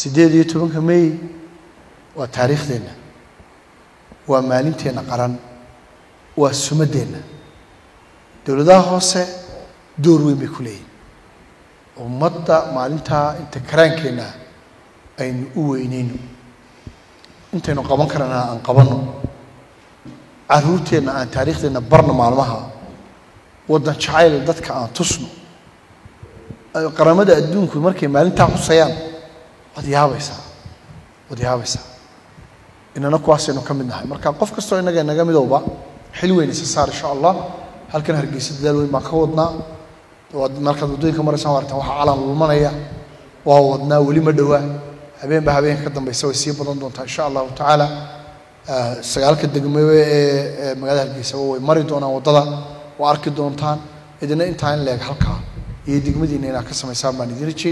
siddeed iyo tobanka may waa taariikhdeenna waa maalinteenna qaran waa sumaddeenna dowladaha hoose door weyn bay ku leeyihin ummadda maalintaa inta karaankeenna aynu u weyneyno intaynu qaban karana aan qabanno caruurteenna aan taariikhdeenna barno maalmaha waddan jacayl dadka aan tusno qaramada adduunku markay maalintaa xusayaan waad yaabaysaa waad yaabaysaa inana kuwaasaynu ka mid nahay marka qof kastoo innaga inaga midowba xil weyn isa saar insha allah halkan hargeysa dadaal weyn baan ka wadnaa waad markaad waddooyinka maraysaan waartaan waxaa calan lulmanaya waa wadnaa weli ma dhowaa habeenba habeenka ka dambeysa way sii badan doontaa insha allahu tacaala sagaalka degmebe ee magaalada hargeysaba way mari doonaan waddada waa arki doontaan idina intaa in leeg halkaa iyo degmadiina inaad ka samaysaan baan idin rajey